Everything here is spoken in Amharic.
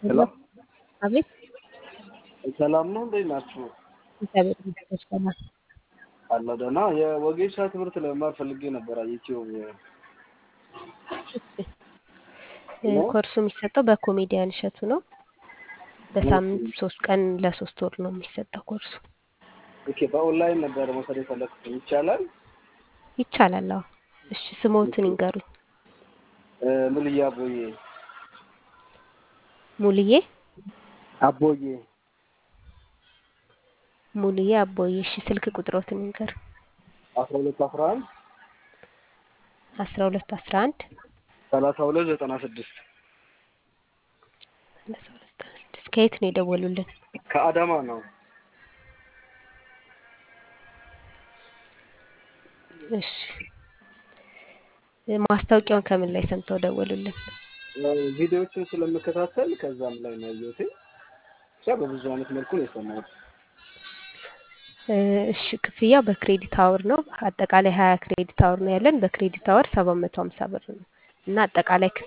ሄሎ አቤት ሰላም ነው፣ እንዴት ናችሁ? እግዚአብሔር ይመስገን ሰላም። አለ ደህና። የወጌሻ ትምህርት ለመማር ፈልጌ ነበር። ዩቲዩብ እሺ ኮርሱ የሚሰጠው በኮሜዲያን እሸቱ ነው። በሳምንት ሶስት ቀን ለሶስት ወር ነው የሚሰጠው ኮርሱ። ኦኬ፣ በኦንላይን ነበር መውሰድ የፈለግኩት ይቻላል? ይቻላል። አዎ። እሺ ስሞትን ይንገሩኝ። እ፣ ሙልያ አቦዬ ሙልዬ አቦዬ ሙልዬ አቦዬ። እሺ ስልክ ቁጥሮትን ይንገሩኝ። አስራ ሁለት አስራ አንድ አስራ ሁለት አስራ አንድ ሰላሳ ሁለት ዘጠና ስድስት ሰላሳ ሁለት ዘጠና ስድስት ከየት ነው የደወሉልን? ከአዳማ ነው። እሺ ማስታወቂያውን ከምን ላይ ሰምተው ደወሉልን? ቪዲዮዎችን ስለምከታተል ከዛም ላይ ነው ያየሁት። ብቻ በብዙ አይነት መልኩ ነው የሰማሁት። እ፣ እሺ ክፍያው በክሬዲት አወር ነው። አጠቃላይ ሀያ ክሬዲት አወር ነው ያለን። በክሬዲት አወር ሰባት መቶ ሀምሳ ብር ነው እና አጠቃላይ